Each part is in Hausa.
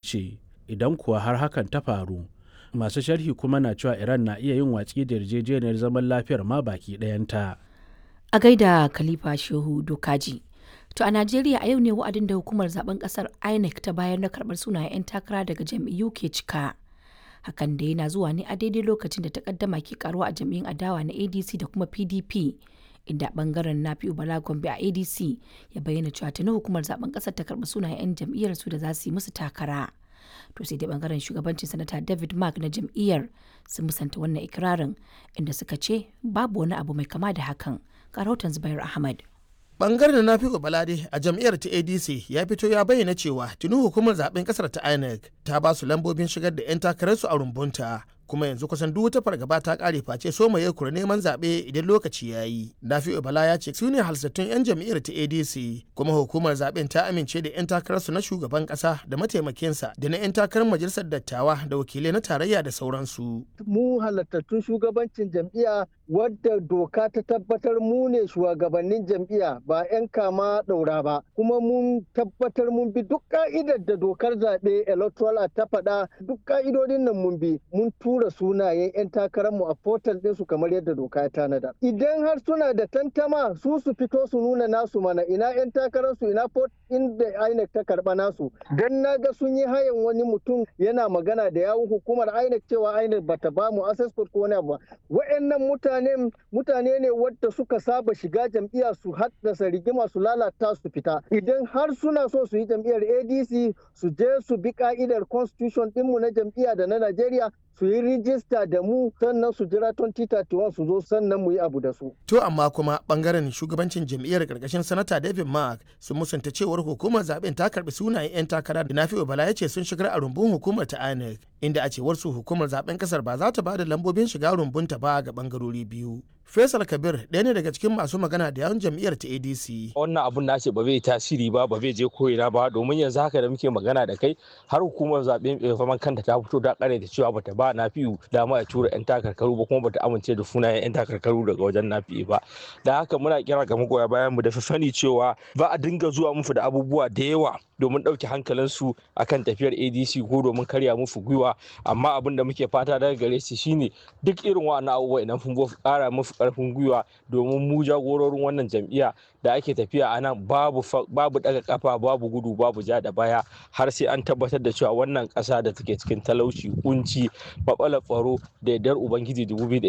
ce idan kuwa har hakan ta faru masu sharhi kuma na cewa iran na iya yin watsi da yarjejeniyar zaman lafiyar ma baki ɗayanta a gaida khalifa shehu dokaji to a najeriya a yau ne wa'adin da hukumar zaben kasar inec ta bayar na karbar sunayen 'yan takara daga jam'iyyu ke cika hakan da yana zuwa ne a daidai lokacin da takaddama ke karuwa a jam'iyyun adawa na adc da kuma pdp inda bangaren nafi'u bala gombe a adc ya bayyana cewa tuni hukumar zaben kasar ta karbi sunayen 'yan jam'iyyar su da za su yi musu takara to sai dai bangaren shugabancin sanata david mark na jam'iyyar sun musanta wannan ikirarin inda suka ce babu wani abu mai kama da hakan rahoton zubair ahmad bangaren na fiƙo balade a jam'iyyar ta adc ya fito ya bayyana cewa tuni hukumar zaben kasar ta inec ta ba su lambobin shigar da 'yan takararsu a rumbunta kuma yanzu kusan duk wata fargaba ta kare face so mai kura neman zaɓe idan lokaci ya yi. Nafi'u Bala ya ce su ne halsattun 'yan jam'iyyar ta ADC kuma hukumar zaɓen ta amince da 'yan takararsu na shugaban ƙasa da mataimakinsa da na 'yan takarar majalisar dattawa da wakilai na tarayya da sauransu. Mu halattattun shugabancin jam'iyya wadda doka ta tabbatar mu ne shugabannin jam'iyya ba 'yan kama ɗaura ba kuma mun tabbatar mun bi duk ka'idar da dokar zaɓe electoral ta faɗa duk ka'idodin nan mun bi mun tura tura sunayen 'yan takararmu a portal ɗinsu kamar yadda doka ya tanada. Idan har suna da tantama su su fito su nuna nasu mana ina 'yan takararsu ina port inda INEC ta karɓa nasu. Don na ga sun yi hayan wani mutum yana magana da yawun hukumar INEC cewa INEC bata ba mu access code ko wani abu ba. Wa'annan mutane mutane ne wadda suka saba shiga jam'iyya su haddasa rigima su lalata su fita. Idan har suna so su yi jam'iyyar ADC su je su bi ka'idar constitution ɗinmu na jam'iyya da na Najeriya su yi rijista da mu sannan su jira 2031 su zo sannan mu yi abu da su. To amma kuma bangaren shugabancin jam'iyyar karkashin sanata David Mark sun musanta cewar hukumar zaben ta karbi sunayen 'yan takara da Nafi'u Bala ya ce sun shigar a rumbun hukumar ta INEC inda a cewar su hukumar zaben kasar ba za ta ba da lambobin shiga rumbunta ba ga bangarori biyu. Faisal Kabir ɗaya ne daga cikin masu magana da yawun jam'iyyar ta ADC. Wannan abun na ce ba zai tasiri ba ba zai je ko'ina ba domin yanzu haka da muke magana da kai har hukumar zaɓen faman kanta ta fito da ƙare da cewa bata ba nafi'u dama a tura 'yan takarkaru ba kuma bata amince da sunayen 'yan takarkaru daga wajen nafi'u ba. Da haka muna kira ga magoya bayan mu da su sani cewa ba a dinga zuwa musu da abubuwa da yawa domin ɗauke hankalinsu akan tafiyar adc ko domin karya musu gwiwa amma abin da muke fata daga gare su shine duk irin wa'annan abubuwa idan sun ƙara musu ƙarfin gwiwa domin mu jagororin wannan jam'iyya da ake tafiya a nan babu babu daga kafa babu gudu babu ja da baya har sai an tabbatar da cewa wannan ƙasa da take cikin talauci kunci babala tsaro da yardar ubangiji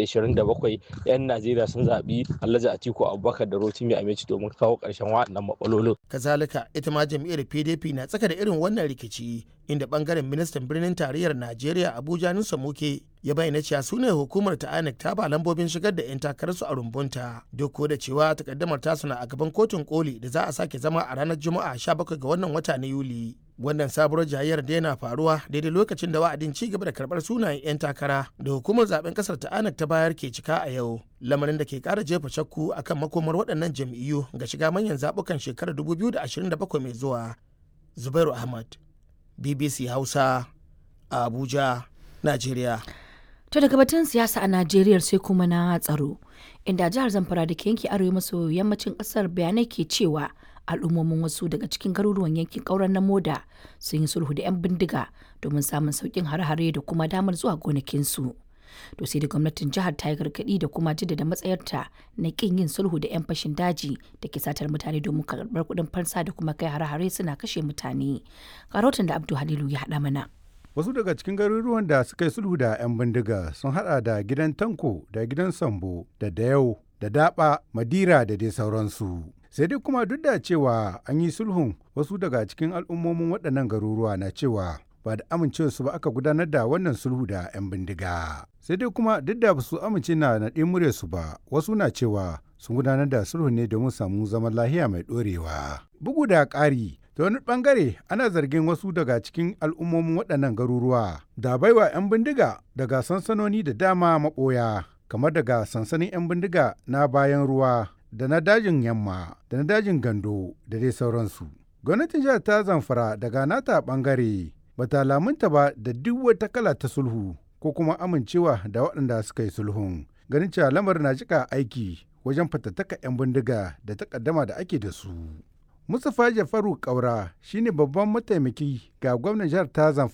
2027 'yan najeriya sun zaɓi alhaji atiku abubakar da rotimi amici domin kawo ƙarshen waɗannan matsalolin kazalika ita ma jam'iyyar pdp na tsaka da irin wannan rikici inda bangaren ministan birnin tarayyar najeriya abuja nusa muke ya bayyana cewa su ne hukumar ta INEC ta ba lambobin shigar da 'yan takararsu a rumbunta duk da cewa takaddamar tasu na a gaban kotun koli da za a sake zama a ranar juma'a 17 ga wannan wata na yuli wannan sabuwar jayayyar da yana faruwa daidai lokacin da wa'adin ci gaba da karbar sunayen 'yan takara da hukumar zaben kasar ta INEC ta bayar ke cika a yau lamarin da ke kara jefa shakku akan makomar waɗannan jam'iyyu ga shiga manyan zaɓukan shekarar 2027 mai zuwa zubairu ahmad bbc hausa a abuja najeriya To daga batun siyasa a Najeriya sai kuma na tsaro, inda jihar Zamfara da ke yanki arewa maso yammacin kasar bayanai ke cewa al'ummomin wasu daga cikin garuruwan yankin ƙauren na moda sun yi sulhu da 'yan bindiga domin samun sauƙin hare-hare da kuma damar zuwa gonakinsu. To sai da gwamnatin jihar ta yi gargaɗi da kuma jaddada matsayarta na ƙin yin sulhu da 'yan fashin daji da ke satar mutane domin karɓar kuɗin fansa da kuma kai hare-hare suna kashe mutane. Karotin da Abdu Halilu ya haɗa mana. Wasu daga cikin garuruwan da suka yi sulhu da 'yan bindiga sun hada da gidan Tanko da gidan Sambo da Dayau da Daba, Madira da dai sauransu. Sai dai kuma duk da cewa an yi sulhun wasu daga cikin al'ummomin waɗannan garuruwa na cewa ba da amincewarsu ba aka gudanar da wannan sulhu da 'yan bindiga. Sai dai kuma duk da ba su amince na naɗe muryarsu ba, wasu na cewa sun gudanar da sulhu ne domin samu zaman lahiya mai ɗorewa. Bugu da ƙari, ta wani bangare ana zargin wasu daga cikin al'ummomin waɗannan garuruwa da baiwa 'yan bindiga daga sansanoni da dama maɓoya kamar daga sansanin 'yan bindiga na bayan ruwa da na dajin yamma da na dajin gando da dai sauransu gwamnatin jihar ta zamfara daga nata bangare bata lamunta ba da duk wata kala ta sulhu ko kuma amincewa da waɗanda suka yi sulhun ganin cewa lamarin na jika aiki wajen fatattaka 'yan bindiga da takaddama da ake da su Mustapha Jafaru Kaura shine babban mataimaki ga gwamnan jihar ta Zamfara